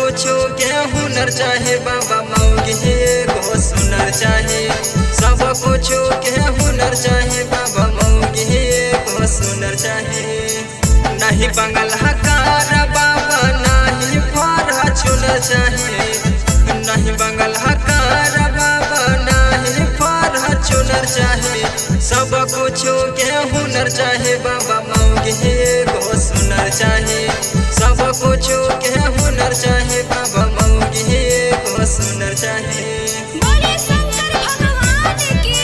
कुछो के हुनर चाहे बाबा मौगी एगो सुनर चाहे सब कुछो के हुनर चाहे बाबा मौगी एगो सुनर चाहे नहीं बंगल हकार बाबा नहीं फर चुनर चाहे नहीं बंगल हकार बाबा नहीं फर चुनर चाहे सब कुछो के हुनर चाहे बाबा मौगी एगो सुनर चाहे सब कुछो के हुनर चाहे बाबा मौगी एगो सुनर चाहे बोले शंकर भगवान की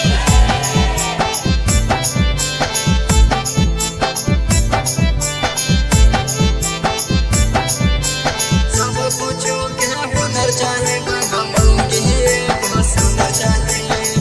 सब कुछो के हुनर चाहे बाबा मौगी एगो सुनर चाहे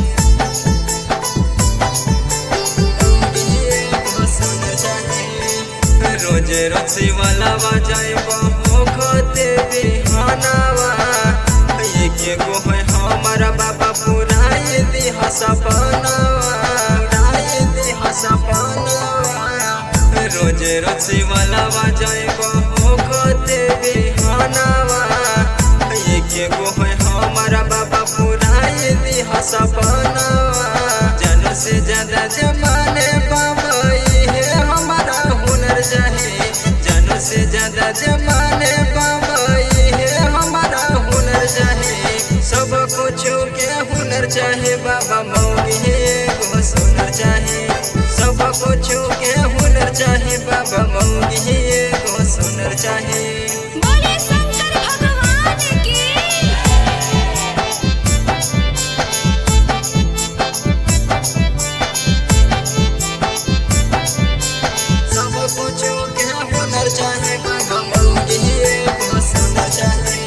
मौगी एगो सुनर चाहे रोजे रसी वाला बजाए बहुते बिहानावा एक एगो है हमारा बाबा पुराए दिह सपनावा पुराए दिह सपनावा रोजे रसी वाला बजाए बहुते बिहानावा एक एगो है हमारा बाबा पुराए दिह सपनावा जन से ज्यादा जमाने बाबा ये हमारा हुनर चाहे जन से ज्यादा जमाने बाबा ये हमारा हुनर चाहे सब कुछो के हुनर चाहे बाबा मौगी एगो सुनर चाहे सब कुछो के हुनर चाहे बाबा मौगी एगो सुनर चाहे बोले शंकर भगवान की सब कुछो के हुनर चाहे बाबा मौगी एगो सुनर चाहे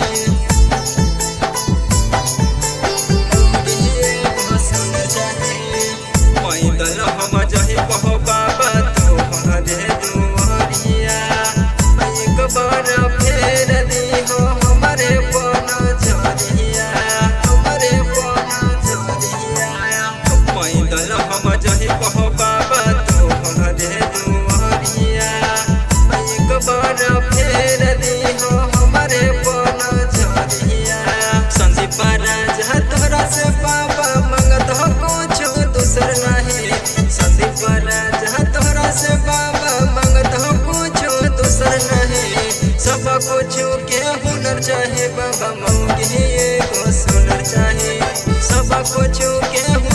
मौगी एगो सुनर चाहे पैदल हम जहि कहो बाबा तोहरे दुआरिया एक बार फेर दिहो हमरे पन झरिया हमरे पन झरिया पैदल हम जहि कहो बाबा तोहरे दुआरिया एक बार फेर दिहो हमरे पन झरिया संदीप राजा तोरा से बाबा मंगत हो कुछो दूसर नहीं संदीप राजा तोरा से बाबा मंगत हो कुछो दूसर नहीं सब कुछो के हुनर चाहे बाबा मौगी एगो सुनर चाहे सब कुछो के